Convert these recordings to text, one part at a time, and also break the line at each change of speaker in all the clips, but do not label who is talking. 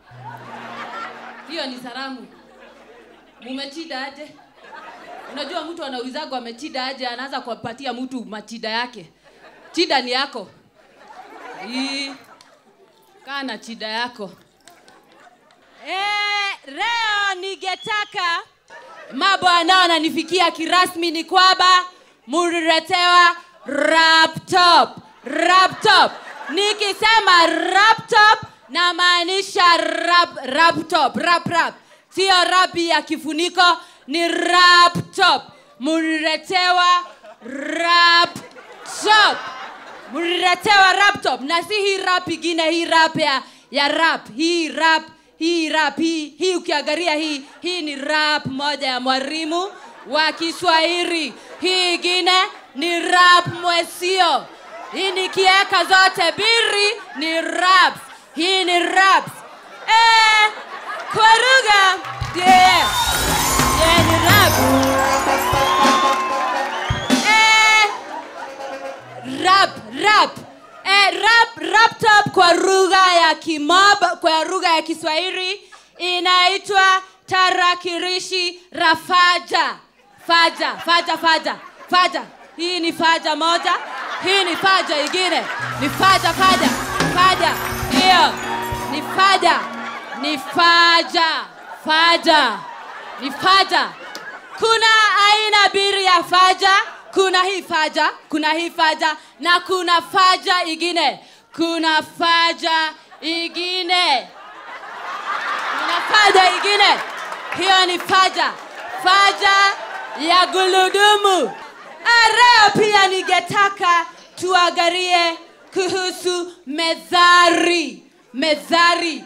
hiyo ni salamu mumechida aje unajua mtu anaulizagwa amechida aje anaanza kuwapatia mtu machida yake chida ni yako Ii, kaa na chida yako
Eh, leo ningetaka
mambo ambayo ananifikia kirasmi ni kwamba muliletewa laptop laptop nikisema laptop namaanisha rap, laptop rap rap sio rapi ya kifuniko ni laptop muliletewa laptop muliletewa laptop na si hii rap ingine hii rap ya, ya rap hii rap hii rap hii, hii ukiangalia hii hii ni rap moja ya mwalimu wa kiswahili hii ingine ni rap mwesio hii nikiweka zote biri ni raps hii ni raps eh, kwa lugha yeah. yeah, ni rap eh, rap rap eh, rap laptop kwa lugha ya kimob kwa lugha ya kiswahili inaitwa tarakirishi rafaja faja faja faja faja hii ni faja moja hii ni faja ingine ni faja faja faja hiyo ni faja ni faja faja ni faja kuna aina mbili ya faja kuna hii faja kuna hii faja na kuna faja ingine kuna faja ingine kuna faja ingine hiyo ni faja faja ya guludumu leo pia ningetaka tuangalie kuhusu mezari mezari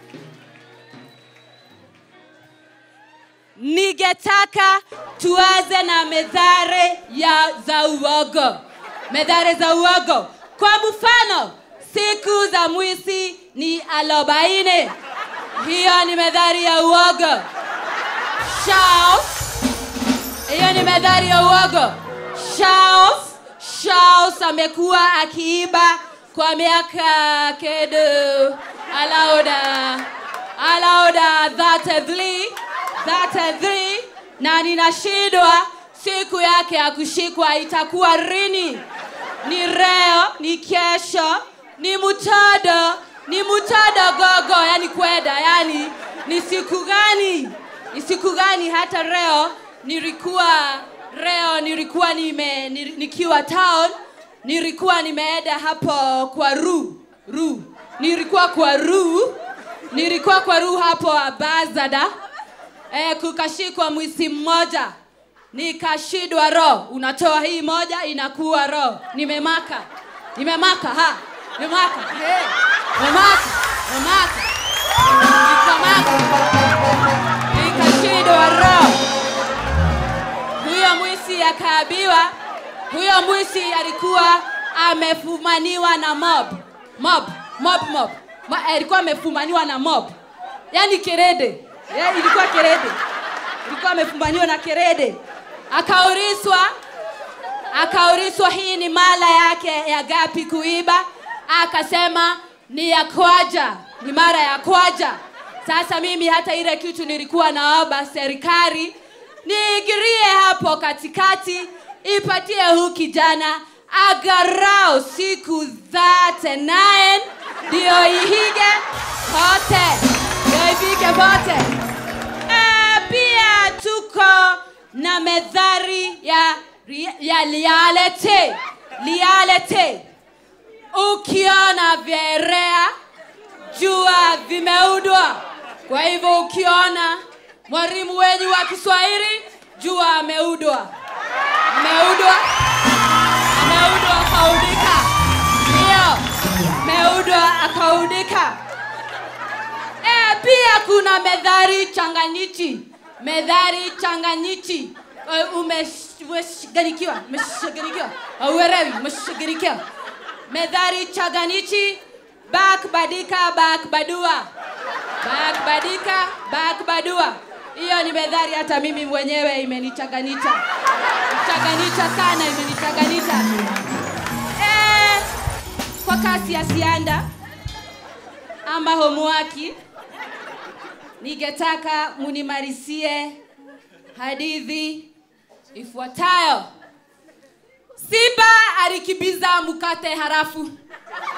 ningetaka tuanze na medhare ya za uogo medhare za uogo kwa mfano siku za mwisi ni arobaini hiyo ni medhari ya uogo Charles, hiyo ni medhari ya uogo Charles, Charles amekuwa akiiba kwa miaka kedo alaoda alaoda 33 33 na ninashindwa siku yake ya kushikwa itakuwa rini ni leo ni kesho ni mtodo ni mtodo gogo yani kweda yani ni siku gani ni siku gani hata leo nilikuwa leo nilikuwa nime ni- nikiwa town nilikuwa nimeenda hapo kwa ru ru nilikuwa kwa ru nilikuwa kwa ru hapo bazada eh, kukashikwa mwisi mmoja nikashidwa roho unatoa hii moja inakuwa roho nimemaka nimemaka ha nimemaka hey. nimemaka nimemaka nikamaka nikashidwa roho huyo mwisi akaabiwa huyo mwisi alikuwa amefumaniwa na mob mob mob mob Ma, alikuwa amefumaniwa na mob yani kerede yeah, ilikuwa kerede ilikuwa amefumaniwa na kerede akauriswa akauriswa hii ni mala yake ya gapi kuiba akasema ni ya kwaja ni mara ya kwaja sasa mimi hata ile kitu nilikuwa naomba serikali niingirie hapo katikati ipatie huu kijana agarao siku zate nine ndio ihige pote ndio ifike pote Eh, pia tuko na medhari ya, ya reality reality ukiona vyerea jua vimeudwa kwa hivyo ukiona mwalimu wenyu wa kiswahili jua ameudwa ameudwa ameudwa akaudika ndiyo ameudwa akaudika e, pia kuna medhari changanyichi medhari changanyichi Eh, umesh- umeshughulikiwa umeshughulikiwa auerewi umeshughulikiwa medhari changanyichi bak badika bak badua bak badika bak badua hiyo ni medhari hata mimi mwenyewe imenichanganyisha changanyisha sana imenichanganyisha eh, kwa kasi ya sianda ama homuaki ningetaka munimalizie hadithi ifuatayo simba alikibiza mkate harafu